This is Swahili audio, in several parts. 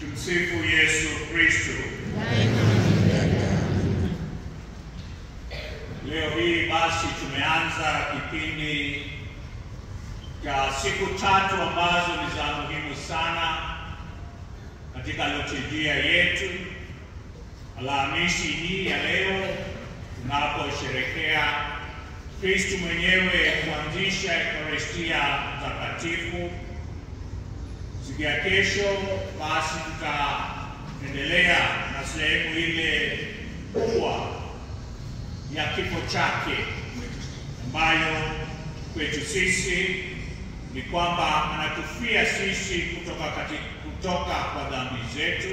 Tumsifu Yesu Kristo. Leo hii basi tumeanza kipindi cha siku tatu ambazo ni za muhimu sana katika liturujia yetu. Alhamisi hii ya leo tunaposherekea Kristu mwenyewe kuanzisha Ekaristia Takatifu. Siku ya kesho basi tutaendelea na sehemu ile kubwa ya kifo chake ambayo kwetu sisi ni kwamba anatufia sisi kutoka kati, kutoka kwa dhambi zetu.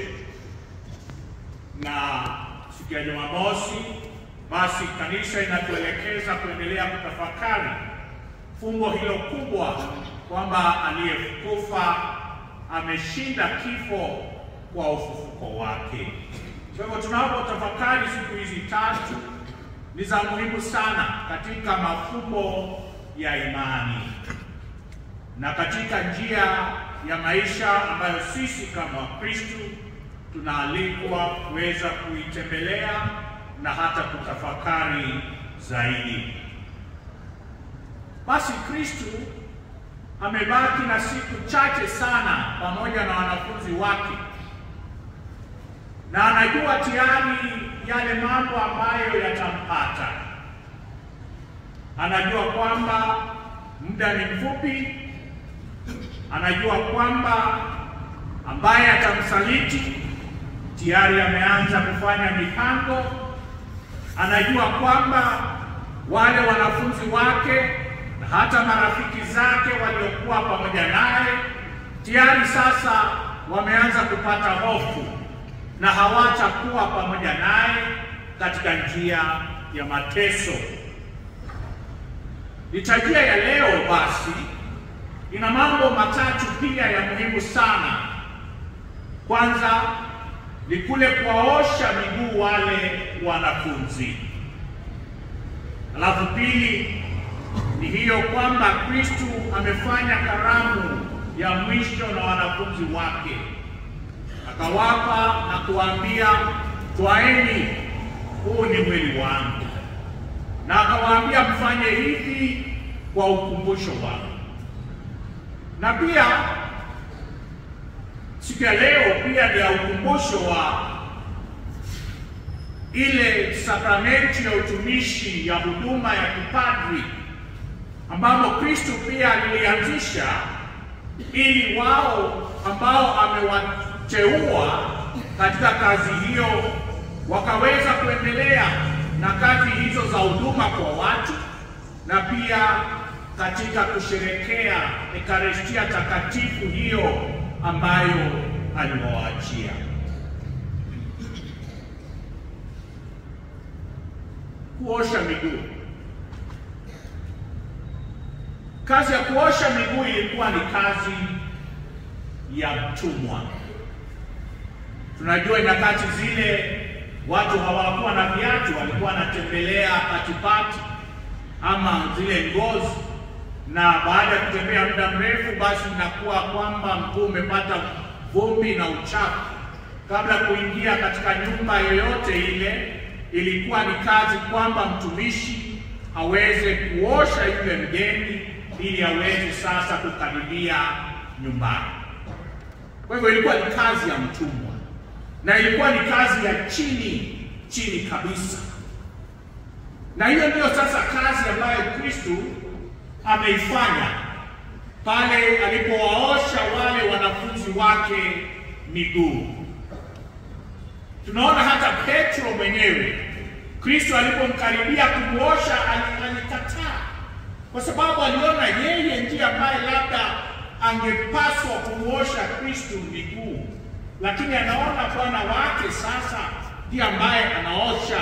Na siku ya Jumamosi basi kanisa inatuelekeza kuendelea kutafakari fumbo hilo kubwa kwamba aliyekufa ameshinda kifo kwa ufufuko wake. Kwa hivyo tunapotafakari siku hizi tatu ni za muhimu sana katika mafumbo ya imani na katika njia ya maisha ambayo sisi kama Wakristo tunaalikwa kuweza kuitembelea na hata kutafakari zaidi. Basi Kristo amebaki na siku chache sana pamoja na wanafunzi wake, na anajua tayari yale mambo ambayo yatampata. Anajua kwamba muda ni mfupi, anajua kwamba ambaye atamsaliti tayari ameanza kufanya mipango. Anajua kwamba wale wanafunzi wake na hata marafiki zake waliokuwa pamoja naye tayari sasa wameanza kupata hofu na hawatakuwa pamoja naye katika njia ya mateso. Liturujia ya leo basi ina mambo matatu pia ya muhimu sana. Kwanza ni kule kuwaosha miguu wale wanafunzi, alafu pili ni hiyo kwamba Kristu amefanya karamu ya mwisho na wanafunzi wake, akawapa na kuwaambia, twaeni, huu ni mwili wangu, na akawaambia mfanye hivi kwa ukumbusho wangu. Na pia siku ya leo pia ni ya ukumbusho wa ile sakramenti ya utumishi ya huduma ya kipadri ambamo Kristo pia alilianzisha ili wao ambao amewateua katika kazi hiyo wakaweza kuendelea na kazi hizo za huduma kwa watu na pia katika kusherekea Ekaristia Takatifu hiyo ambayo aliwaachia. Kuosha miguu. Kazi ya kuosha miguu ilikuwa ni kazi ya mtumwa. Tunajua nyakati zile watu hawakuwa na viatu, walikuwa wanatembelea patipati ama zile ngozi, na baada ya kutembea muda mrefu, basi inakuwa kwamba mguu umepata vumbi na uchafu. Kabla kuingia katika nyumba yoyote ile, ilikuwa ni kazi kwamba mtumishi aweze kuosha yule mgeni ili aweze sasa kukaribia nyumbani. Kwa hivyo ilikuwa ni kazi ya mtumwa na ilikuwa ni kazi ya chini chini kabisa, na hiyo ndiyo sasa kazi ambayo Kristu ameifanya pale alipowaosha wale wanafunzi wake miguu. Tunaona hata Petro mwenyewe Kristo alipomkaribia kumwosha alikataa kwa sababu aliona yeye ndiye ambaye labda angepaswa kumwosha Kristu miguu, lakini anaona bwana wake sasa ndiye ambaye anaosha.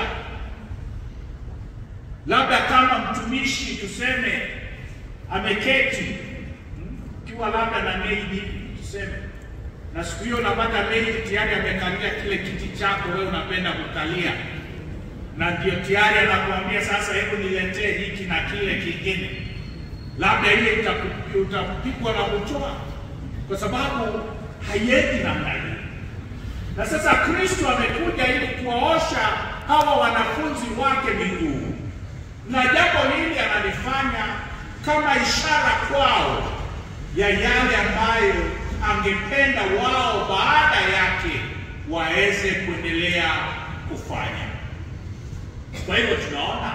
Labda kama mtumishi tuseme ameketi ukiwa labda na maidi tuseme, na siku hiyo unapata maidi tayari amekalia kile kiti chako wewe unapenda kukalia na ndio tayari anakuambia sasa, hebu niletee hiki na kile kingine, labda ile utapigwa na kuchoa, kwa sababu haiendi namna hiyo. Na sasa Kristo amekuja ili kuwaosha hawa wanafunzi wake miguu, na jambo hili analifanya kama ishara kwao ya yale ambayo angependa wao baada yake waweze kuendelea kufanya. Kwa hivyo tunaona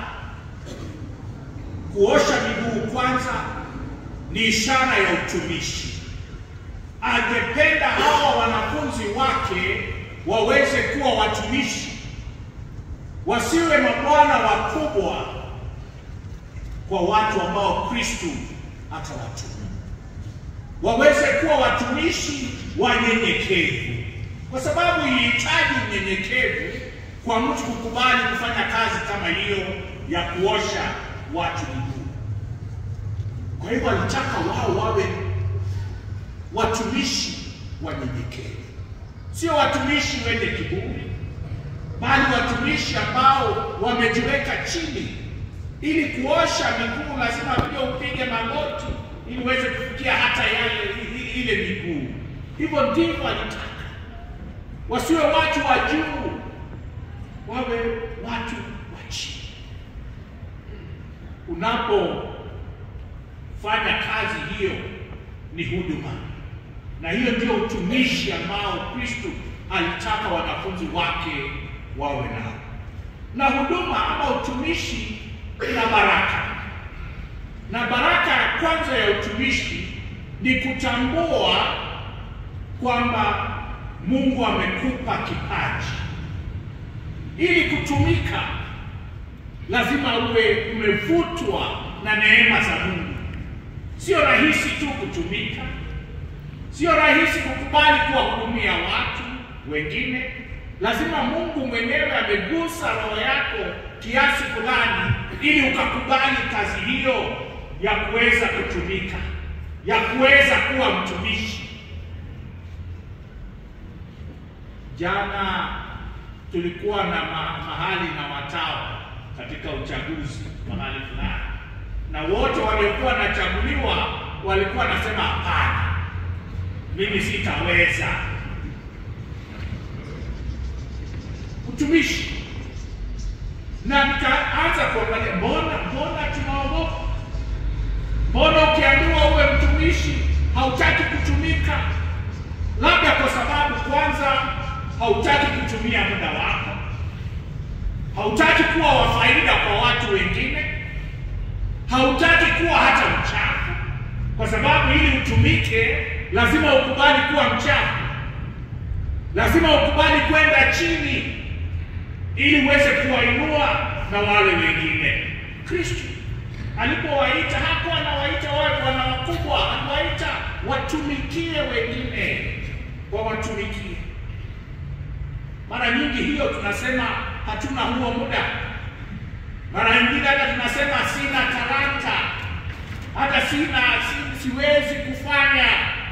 kuosha miguu kwanza ni ishara ya utumishi. Angependa hawa wanafunzi wake waweze kuwa watumishi, wasiwe mabwana wakubwa kwa watu ambao Kristo atawatuma, waweze kuwa watumishi wanyenyekevu, kwa sababu ilihitaji unyenyekevu kwa mtu kukubali kufanya kazi kama hiyo ya kuosha watu miguu. Kwa hivyo alitaka wao wawe watumishi wanyenyekevu, sio watumishi wenye kiburi, bali watumishi ambao wamejiweka chini. Ili kuosha miguu lazima pia upige magoti ili uweze kufikia hata yale ile miguu. Hivyo ndivyo alitaka, wasiwe watu wa juu, wawe watu wa chini. Unapofanya kazi hiyo ni huduma, na hiyo ndio utumishi ambao Kristo alitaka wanafunzi wake wawe nao. Na huduma ama utumishi ina baraka, na baraka ya kwanza ya utumishi ni kutambua kwamba Mungu amekupa kipaji ili kutumika. Lazima uwe umevutwa na neema za Mungu. Sio rahisi tu kutumika, sio rahisi kukubali kuwahudumia watu wengine. Lazima Mungu mwenyewe amegusa roho yako kiasi fulani, ili ukakubali kazi hiyo ya kuweza kutumika, ya kuweza kuwa mtumishi. Jana tulikuwa na ma mahali na watawa katika uchaguzi mahali fulani, na wote waliokuwa wanachaguliwa walikuwa wanasema hapana, mimi sitaweza utumishi. Na nikaanza kuangalia, mbona mbona tunaogopa? Mbona ukiambiwa uwe mtumishi hautaki kutumika? Labda kwa sababu kwanza hautaki kutumia muda wako, hautaki kuwa wa faida kwa watu wengine, hautaki kuwa hata mchafu, kwa sababu ili utumike lazima ukubali kuwa mchafu, lazima ukubali kwenda chini ili uweze kuwainua na wale wengine. Kristo alipowaita hakuwa anawaita wawe bwana wakubwa, anawaita watumikie wengine, wawatumikie. Mara nyingi hiyo tunasema hatuna huo muda. Mara nyingine hata tunasema sina talanta, hata sina si, siwezi kufanya.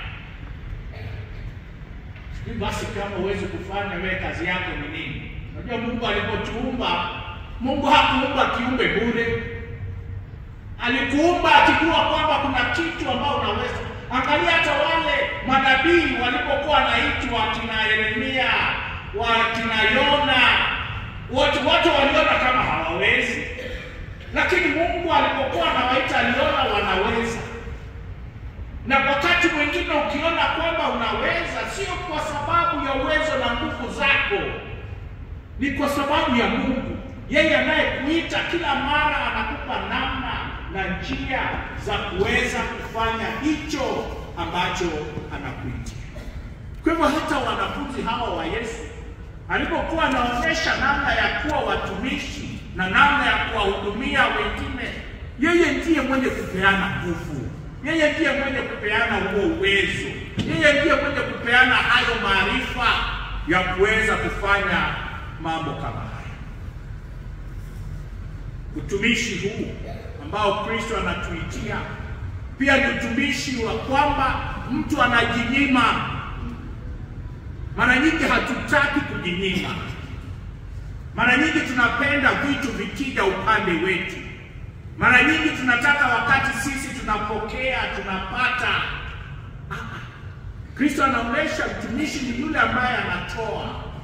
Sijui basi kama huwezi kufanya, wewe kazi yako ni nini? Unajua Mungu alipotuumba, Mungu hakuumba kiumbe bure. Alikuumba akijua kwamba kuna kitu ambao unaweza. Angalia hata wale manabii walipokuwa wanaitwa kina Yeremia wakina Yona wote wote waliona kama hawawezi, lakini Mungu alipokuwa anawaita aliona wanaweza. Na wakati mwingine ukiona kwamba unaweza, sio kwa sababu ya uwezo na nguvu zako, ni kwa sababu ya Mungu. Yeye anayekuita kila mara anakupa namna na njia za kuweza kufanya hicho ambacho anakuitia. Kwa hivyo hata wanafunzi hawa wa Yesu alipokuwa anaonyesha namna ya kuwa watumishi na namna ya kuwahudumia wengine, yeye ndiye mwenye kupeana nguvu, yeye ndiye mwenye kupeana huo uwezo, yeye ndiye mwenye kupeana hayo maarifa ya kuweza kufanya mambo kama haya. Utumishi huu ambao Kristo anatuitia pia ni utumishi wa kwamba mtu anajinyima mara nyingi hatutaki kujinyima. Mara nyingi tunapenda vitu vikija upande wetu. Mara nyingi tunataka wakati sisi tunapokea tunapata. Kristo anaonyesha mtumishi ni yule ambaye anatoa